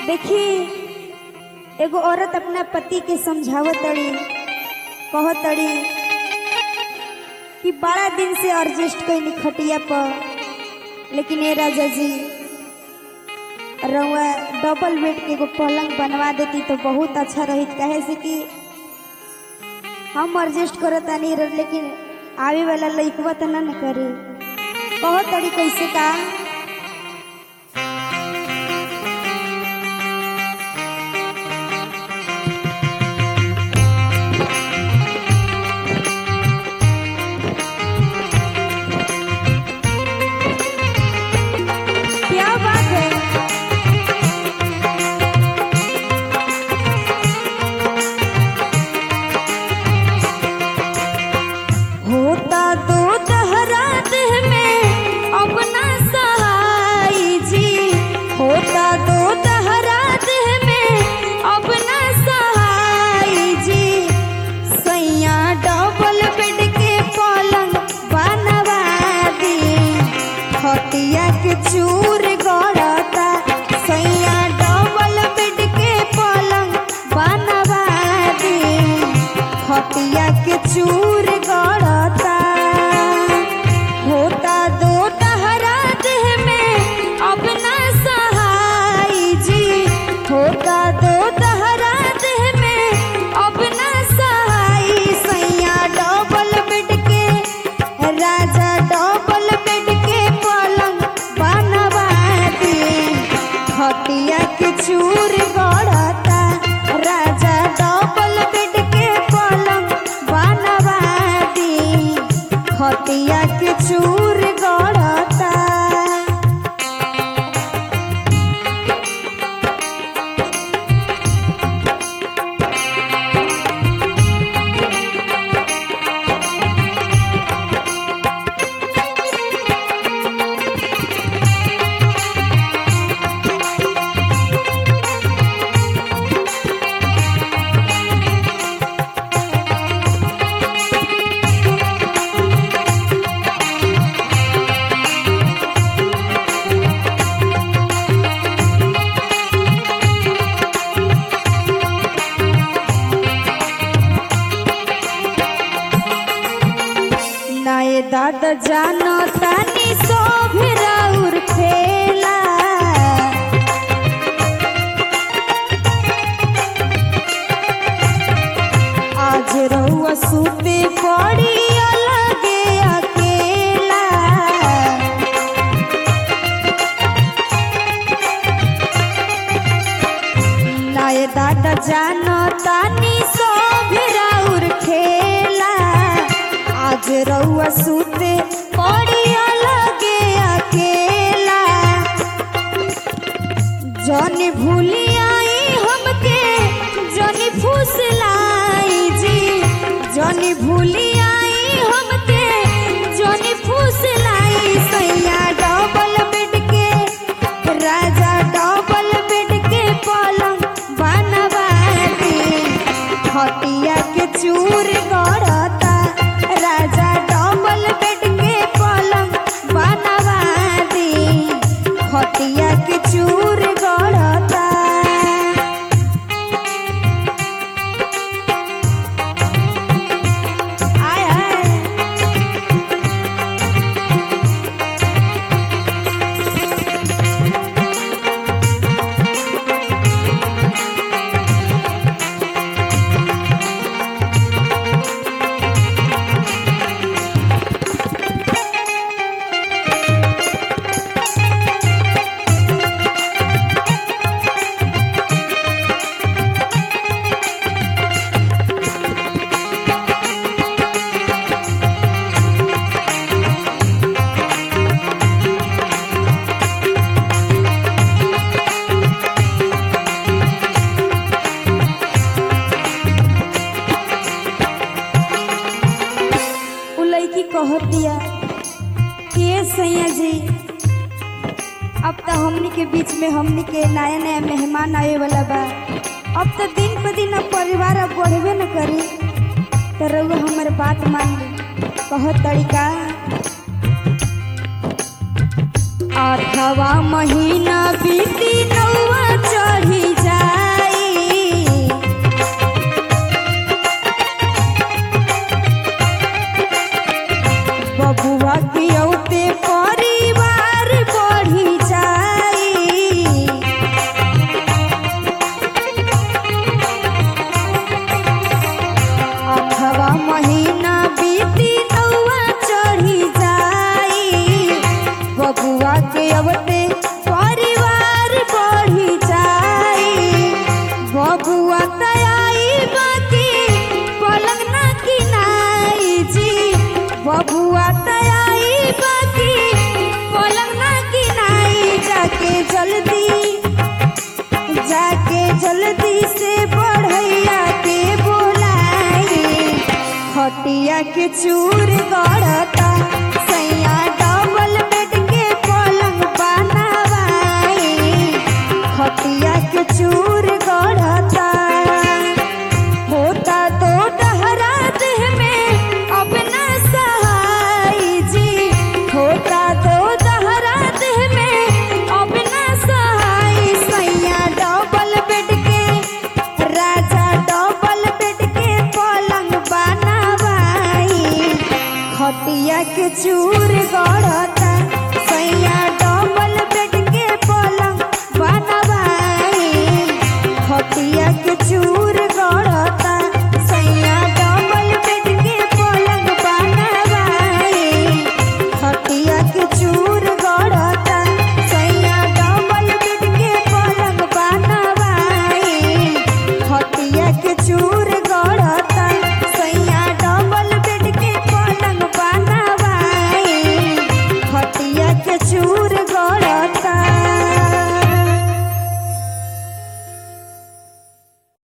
देखी एगो औरत अपना पति के समझावत तड़ी कहत तड़ी कि बड़ा दिन से एडजस्ट कैली खटिया पर लेकिन ए राजा जी रउआ डबल बेड के एगो पलंग बनवा देती तो बहुत अच्छा रही कहे से कि हम एडजस्ट करत नहीं लेकिन आवे वाला लइकवा तो ना न करे कहत तड़ी कैसे का क्या बात है होता तो तहरा देह में अपना सहाय जी होता तो तहरा देह में अपना सहाय जी सैया डबल बेड के पलंग बनवा दी खटिया के चूर गड़ता सैया डबल बेड के पलंग बनवा दी खटिया के चूर गड़ता होता दो तहरा देह में अपना सहाय जी होता दो तहरा देह में अपना सहाय सैया डबल बेड के राजा डबल बेड के पलंग बनवा दी खटिया के चूर गड़ता राजा डबल बेड के पलंग बनवा दी खटिया के चूर गड़ता नाये दादा जानो तानी सोभरा उर खेला आज रहुआ सुते पड़ी अलगे अकेला नाये दादा जानो तानी सोभरा उर खेला आज रउआ सुते पड़ी अलगे अकेला जन भूली आई हमके जन फुसलाई जी जन भूली आई हमके जन फुसलाई सैया डबल बेड के राजा डबल बेड के पलंग बनवा दी खटिया के चूर गड़ता राजा डबल बेड के पलंग बनवा दी खटिया के चूर गड़ता आय आय उ लड़की कहत दिया कि ये सैया जी अब तो हमनी के बीच में हमनी के नया नया मेहमान आए वाला बा अब तो दिन पर दिन अब परिवार अब बढ़बे न करी तो रउआ हमर बात मान ली कहत तरीका आठवा महीना बीती नौवा चढ़ी के चूर गढ़ता सैया डबल बेड के पलंग बनवाई खटिया के चूर गढ़ता होता तो डहरा देह में अब न सहाय जी होता तो डहरा देह में अब न सहाय सैया डबल बेड के राजा डबल बेड के पलंग बनवाई खटिया के चूर गढ़ता